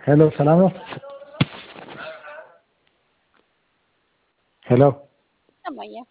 ሄሎ ሰላም ነው? ሄሎ ይሰማኛል።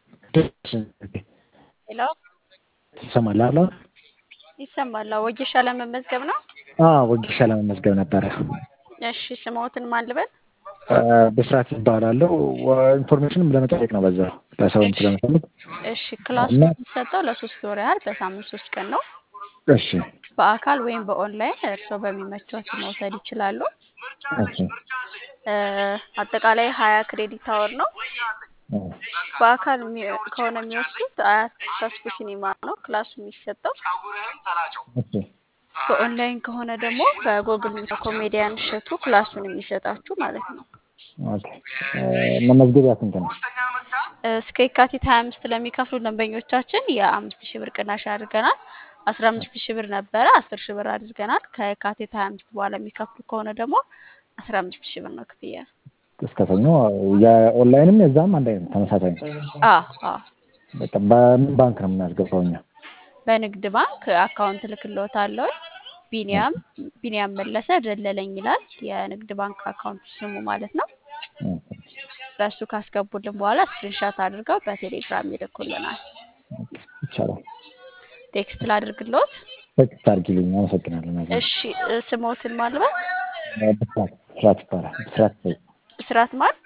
ሄሎ ይሰማል አለ? ይሰማል። ወጌሻ ለመመዝገብ ነው። አዎ ወጌሻ ለመመዝገብ ነበረ። እሺ ስምዎትን ማን ልበል? ብስራት ይባላለሁ። ኢንፎርሜሽንም ለመጠየቅ ነው በዛ ለሰውም ስለምፈልግ። እሺ ክላሱ እና- የሚሰጠው ለሶስት ወር ያህል በሳምንት ሶስት ቀን ነው። እሺ በአካል ወይም በኦንላይን እርስዎ በሚመቸዎት መውሰድ ይችላሉ። እሺ እ፣ አጠቃላይ ሀያ ክሬዲት አወር ነው። በአካል የሚ- ከሆነ የሚወስዱት አያት ተስፉ ሲኒማ ነው ክላሱ የሚሰጠው። እሺ በኦንላይን ከሆነ ደግሞ በጎግል ሚት ኮሜዲያን እሸቱ ክላሱን የሚሰጣችሁ ማለት ነው። ኦኬ መመዝገቢያ ስንት ነው? እስከ የካቲት ሀያ አምስት ለሚከፍሉ ደንበኞቻችን የአምስት ሺህ ብር ቅናሽ አድርገናል። አስራ አምስት ሺህ ብር ነበረ አስር ሺህ ብር አድርገናል። ከየካቲት ሀያ አምስት በኋላ የሚከፍሉ ከሆነ ደግሞ አስራ አምስት ሺህ ብር ነው ክፍያ። እስከ ሰኞ የኦንላይንም የዛም አንድ አይነት ተመሳሳይ ነው። አ አ በቃ በምን ባንክ ነው የምናስገባው እኛ? በንግድ ባንክ አካውንት ልክልዎታለሁ። ቢኒያም ቢኒያም መለሰ ደለለኝ ይላል የንግድ ባንክ አካውንት ስሙ ማለት ነው። በእሱ ካስገቡልን በኋላ ስክሪንሻት አድርገው በቴሌግራም ይልኩልናል። ይቻላል። ቴክስት ላድርግልዎት። ቴክስት አድርጊልኝ። አመሰግናለሁ። ነገር እሺ እ፣ ስምዎትን ማልበል ብስራት ብስራት ይባላል። ብስራት ሰይፉ ብስራት ማን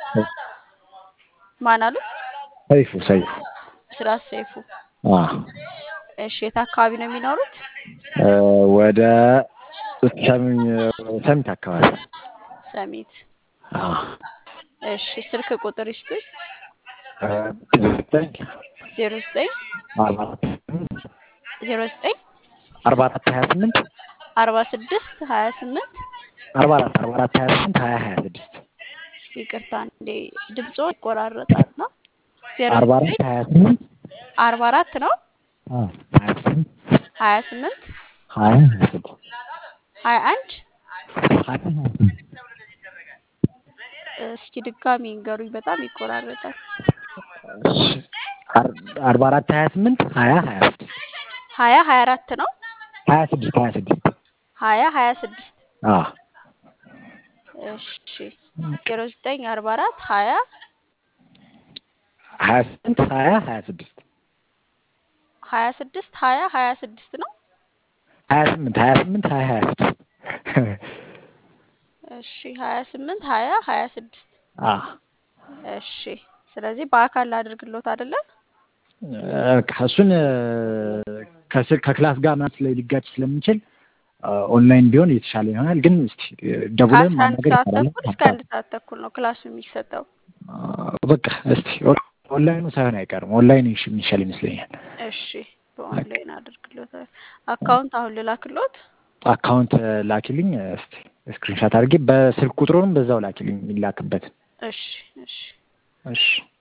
ማን አሉ? ሰይፉ ሰይፉ። ብስራት ሰይፉ። አዎ እሺ የት አካባቢ ነው የሚኖሩት? እ፣ ወደ ሰሚ- ሰሚት አካባቢ ሰሚት። አዎ እሺ ስልክ ቁጥር ይስጡኝ። እ፣ ዘጠኝ ዜሮ ዘጠኝ አርባ አራት ዜሮ ዘጠኝ አርባ አራት ሀያ ስምንት አርባ ስድስት ሀያ ስምንት አርባ አራት አርባ አራት ሀያ ስምንት ሀያ ሀያ ስድስት ይቅርታ እንዴ ድምጾ ይቆራረጣል ነው። ዜሮ አርባ አራት ዘጠኝ ሀያ ስምንት አርባ አራት ነው አዎ ሀያ ስምንት ሀያ ስምንት ሀያ ሀያ ስድስት ሀያ አንድ ሀያ ሀያ ስምንት እስኪ ድጋሚ እንገሩኝ፣ በጣም ይቆራረጣል። አር- አርባ አራት ሀያ ስምንት ሀያ ሀያ ስድስት ሀያ ሀያ አራት ነው ሀያ ስድስት ሀያ ስድስት ሀያ ሀያ ስድስት አዎ እሺ ዜሮ ዘጠኝ አርባ አራት ሀያ ሀያ ስምንት ሀያ ሀያ ስድስት ሀያ ስድስት ሀያ ሀያ ስድስት ነው። ሀያ ስምንት ሀያ ስምንት ሀያ ሀያ ስድስት እሺ ሀያ ስምንት ሀያ ሀያ ስድስት አዎ እሺ ስለዚህ በአካል ላድርግሎት አይደለም? በቃ እሱን እ፣ ከስር ከክላስ ጋር ምናምን ስለ ሊጋጭ ስለሚችል እ፣ ኦንላይን ቢሆን የተሻለ ይሆናል። ግን እስቲ እ፣ ደውለን ከአስራ አንድ ማናገር ሰዓት ይቻላል። ተኩል እስከ አንድ ሰዓት ተኩል ነው ክላሱ የሚሰጠው። እ፣ በቃ እስቲ ኦ- ኦንላይኑ ሳይሆን አይቀርም። ኦንላይን ይሽ- የሚሻል ይመስለኛል። እሺ በኦንላይን አድርግሎት። አካውንት አሁን ልላክሎት። አካውንት እ፣ ላኪልኝ እስቲ ስክሪንሻት አድርጌ በስልክ ቁጥሩንም በዛው ላኪልኝ የሚላክበትን። እሺ እሺ እሺ